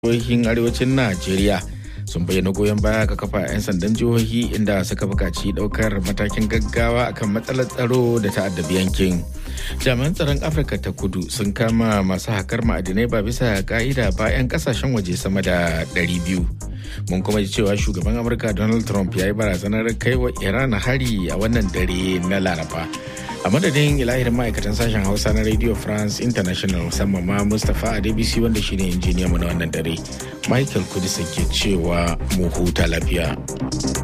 jihohin arewacin najeriya sun bayyana goyon baya ga kafa 'yan sandan jihohi inda suka buƙaci ɗaukar matakin gaggawa akan matsalar tsaro da ta'addabi yankin jami'an tsaron afirka ta kudu sun kama masu hakar ma'adinai ba bisa ka'ida ba 'yan kasashen waje sama da 200 mun kuma ji cewa shugaban amurka donald trump ya yi barazanar kai wa iran hari a wannan dare na laraba a madadin ilahirin ma'aikatan sashen hausa na radio france international musamman ma mustapha adebisi wanda shine injiniya mu na wannan dare michael kudisa ke cewa mu huta lafiya